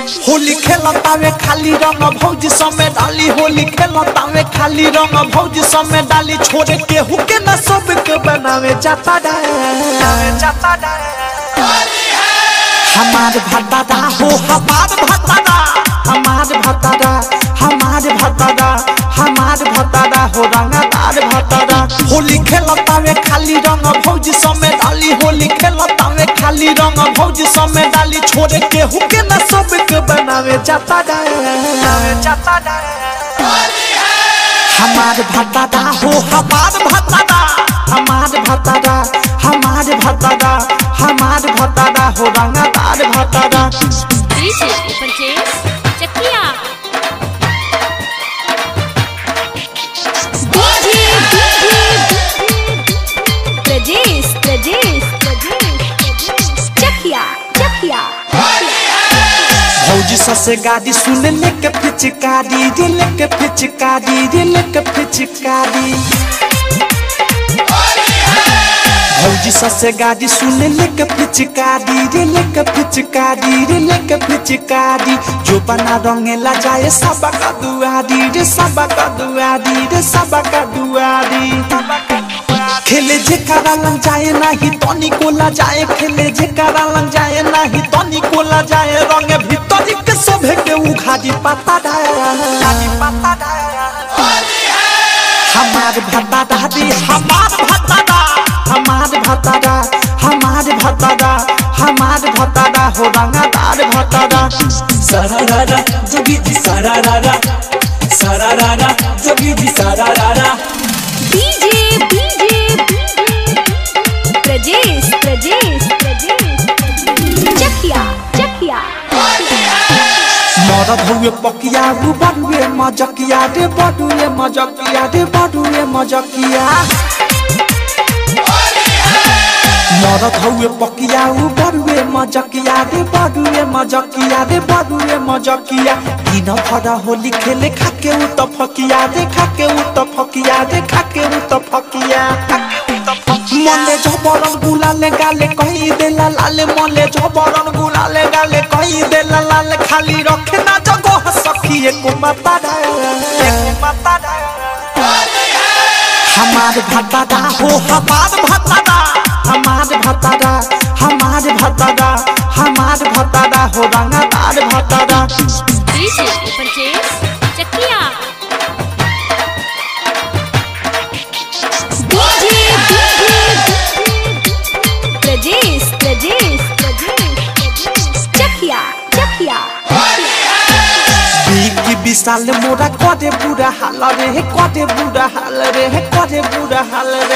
होली खेलतावे खाली रंग भौजी समय डाली होली खेलतावे खाली रंग भौजी समय डाली छोड़े केहू के न सब के बनावे जाता जाता हमार भतादा हो हमार भतादा हमार भतादा हमार भतादा हमार भतादा हो रंगदार भतादा होली खेलतावे खाली रंग भौजी समय डाली होली खेलतावे खाली रंग भौजी समय डाली छोड़े केहू के न सब के बनावे जाता जाता हमार भतादा हो हमार भतादा हमार भतादा हमार भतादा हमार भतादा हो रंगदार भतादा डीजे परचेज चकिया प्रजेश प्रजेश प्रजेश चकिया चकिया भौजी ससे गाड़ी सुन लेके पिचकारी रे लेके पिचकारी रे लेके पिचकारी भौजी ससे गाड़ी सुन लेके पिचकारी रे लेके पिचकारी रे लेके पिचकारी जो बना रंगेला जाए सबा का दुआरी रे सबा का दुआरी रे सबा का दुआरी खेले जे करा लग जाए नाही तनी कोला जाए खेले जे करा लग जाए नाही तनी कोला जाए रंग भीतर के सभे के उघाड़ी पता डाली पता हमार भतादा दी हमार भतादा हमार भतादा हमार भतादा हमार भतादा हो रंगदार भतादा Sararara, jogi di sararara. Sararara, jogi di sararara. DJ DJ Prajesh Prajesh Prajesh Chakia Chakia मरद हुए पकिया रू बड़ुए मजकिया रे बड़ुए मजकिया रे बड़ुए मजकिया मरद हुए पकिया ऊ बड़ुए मजकिया रे बड़ुए मजकिया रे बड़ुए मजकिया दिन भर होली खेले खाके ऊ त फकिया रे खाके ऊ त फकिया रे खाके ऊ त फकिया मले झबरन गुलाले गाले कही देला लाले मले झबरन गुलाले गाले कही देला लाले खाली रखे ना जगह सखी एको माता एको माता हमार भतादा हो हमार भतादा हमार भतादा हमार भतादा हमार भतादा हो रंगदार भतादा डीजे परचेज चकिया प्रजेश प्रजेश प्रजेश चकिया चकिया बीकी विशाल मोरा करे बुरा हाल रे हे करे बुरा हाल रे हे करे बुरा हाल रे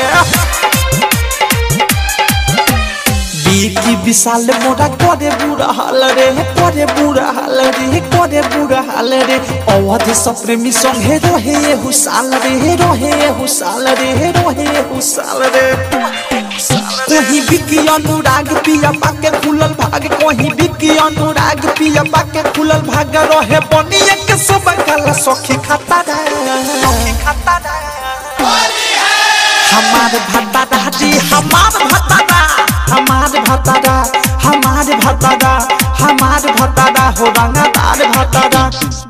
बीकी विशाल मोरा करे बुरा हाल रे हे करे बुरा हाल रे हे करे बुरा हाल रे अवध सप्रेमी संगे रहे ये हुसाल रे हे रहे ये हुसाल रे हे रहे ये हुसाल रे कहीं बिकी अनुराग पिया पाके खुलल भाग कहीं बिकी अनुराग पिया पाके खुलल भाग रहे बनिए के सब काला सखी खाता सखी खाता हमार भतादा जी हमार भतादा हमार भतादा हमार भतादा हमार भतादा हो रंगदार भतादा